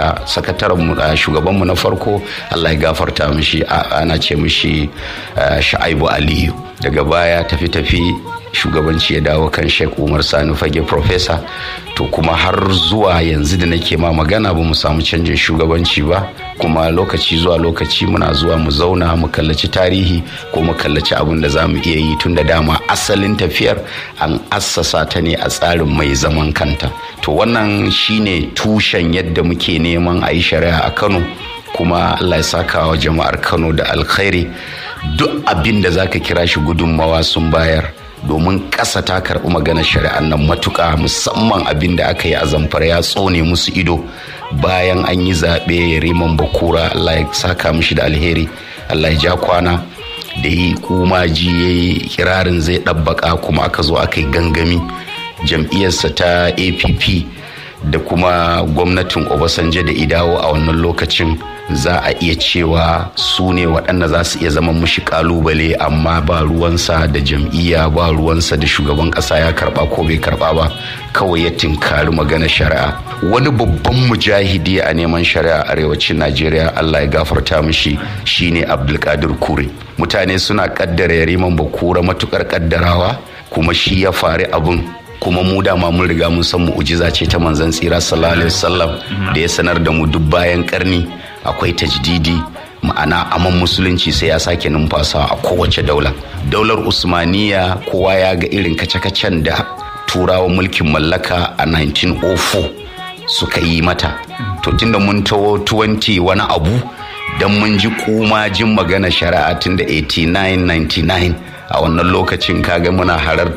wanda sakataren shugabanmu na farko allah ya gafarta mishi ana ce mishi sha'aibu aliyu daga baya tafi-tafi shugabanci ya dawo kan sheik umar sani fage profesa to kuma har zuwa yanzu da nake ma magana ba mu samu canjin shugabanci ba kuma lokaci zuwa lokaci muna zuwa mu zauna mu kallaci tarihi ko mu kallaci abin da za mu iya yi tun da dama asalin tafiyar an assasa ta ne a tsarin mai zaman kanta to wannan shine tushen yadda muke neman a yi shari'a a kano kuma allah ya saka wa jama'ar kano da alkhairi duk abin da zaka kira shi gudunmawa sun bayar domin ƙasa ta karɓi maganar shari'ar nan matuƙa musamman abin da aka yi a zamfara ya tsone musu ido bayan an yi zaɓe riman bakura allah ya saka mishi da alheri allah ya ja kwana da yi kumaji ya yi kirarin zai ɗabbaka kuma aka zo aka yi gangami jam'iyyarsa ta app da kuma gwamnatin obasanjo da idawo a wannan lokacin za a iya cewa su ne waɗanda za su iya zama mushi kalubale amma ba ruwansa da jam'iyya ba ruwansa da shugaban ƙasa ya karɓa ko bai karɓa ba kawai ya tinkari magana shari'a wani babban mujahidi a neman shari'a arewacin najeriya allah ya gafarta mishi shine abdulkadir kure mutane suna kaddara yariman bakura matukar kaddarawa kuma shi ya fari abin kuma mu dama mun riga mun san mu'ujiza ce ta manzon tsira sallallahu alaihi wasallam da ya sanar da mu duk bayan karni akwai tajdidi ma'ana aman musulunci sai ya sake numfasa a kowace daula daular usmaniya kowa ya ga irin kace-kacen da turawa mulkin mallaka a 1904 suka yi mata to tunda mun tawo 20 wani abu don mun ji kuma jin magana shari'a tun da 89-99 a wannan lokacin kaga muna harar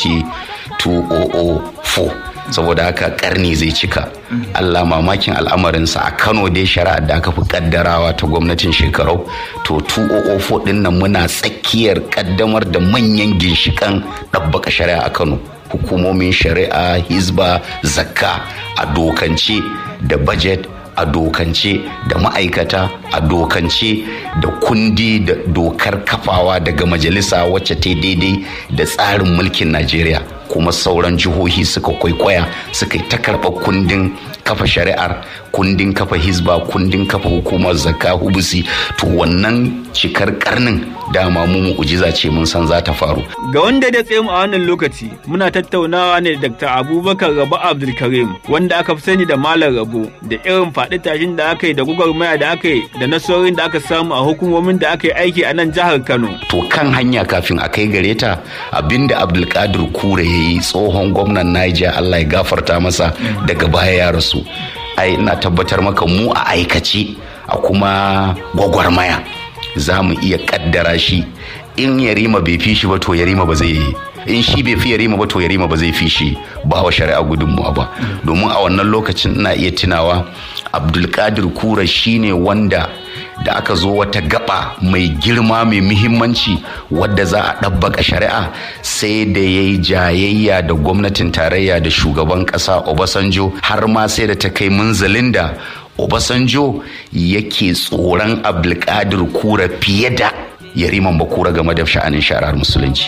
2004 saboda haka karni zai cika allah mamakin al'amarinsa a kano dai shari'a da aka fi kaddarawa ta gwamnatin shekarau to 2004 din nan muna tsakiyar kaddamar da manyan ginshikan ɗabbaka shari'a a kano hukumomin shari'a hizba zakka a dokance da budget a dokance da ma'aikata a dokance da kundi da dokar kafawa daga majalisa wacce ta daidai da tsarin mulkin najeriya kuma sauran jihohi suka kwaikwaya suka yi ta karɓar kundin kafa shari'ar kundin kafa hizba kundin kafa hukumar zakka hubusi to wannan cikar karnin dama mu mu'ujiza ce mun san za ta faru ga wanda da tsaye mu a wannan lokaci muna tattaunawa ne da Dr. Abubakar Rabu Abdulkarim wanda aka fi sani da Malam Rabu da irin faɗi tashin da aka yi da gwagwarmaya da aka yi da nasarorin da aka samu a hukumomin da aka yi aiki a nan jihar Kano to kan hanya kafin a kai gare ta abinda Abdulkadir Kure ya yi tsohon gwamnan Niger Allah ya gafarta masa daga baya ya rasu ai ina tabbatar maka mu a aikace a kuma gwagwarmaya za mu iya kaddara shi in yarima bai fi shi ba to yarima ba zai in shi bai fi yarima ba to yarima ba zai fi shi ba wa shari'a gudunmuwa ba domin a wannan lokacin ina iya tunawa abdulkadir kura shine wanda da aka zo wata gaba mai girma mai muhimmanci wadda za a ɗabbaka shari'a sai da ya yi jayayya da gwamnatin tarayya da shugaban ƙasa obasanjo har ma sai da ta kai munzalin da obasanjo yake tsoron abdulkadir kura fiye da yariman bakura game da sha'anin shari'ar musulunci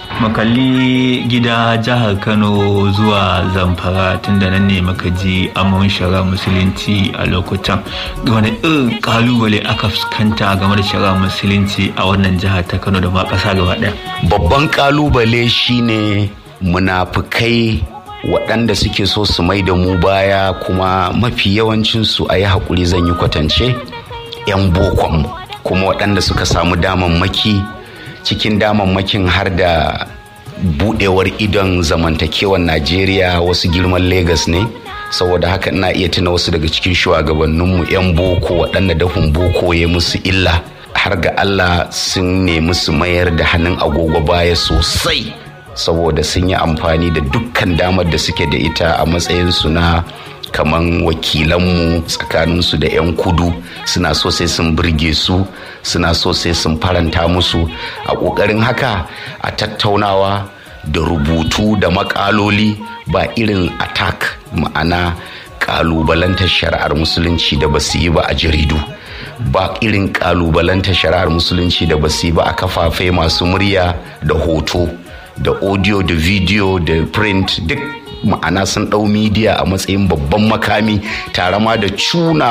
makalli gida jihar kano zuwa zamfara tunda nan ne maka ji amon shari'ar musulunci a lokutan wani irin kalubale aka fuskanta game da shari'ar musulunci a wannan jihar ta kano da ma ƙasa gaba ɗaya babban kalubale shine munafukai waɗanda suke so su mai da mu baya kuma mafi yawancinsu a yi haƙuri zan yi kwatance 'yan bokonmu kuma waɗanda suka samu damammaki cikin damammakin har da buɗewar idon zamantakewar najeriya wasu girman Legas ne saboda haka ina iya tuna wasu daga cikin shugabanninmu 'yan boko waɗanda dafin boko ya musu illa har ga allah sun nemi su mayar da hannun agogo baya sosai saboda sun yi amfani da dukkan damar da suke da ita a matsayinsu na kaman wakilanmu tsakaninsu da 'yan kudu suna so sai sun birge su suna so sai sun faranta musu a ƙoƙarin haka a tattaunawa da rubutu da makaloli ba irin attack ma'ana ƙalubalantar shari'ar musulunci da basu yi ba a jaridu ba irin ƙalubalantar shari'ar musulunci da basu yi ba a kafafe masu murya da hoto da audio da video da print duk ma'ana sun ɗau midiya a matsayin babban makami tare ma da cuna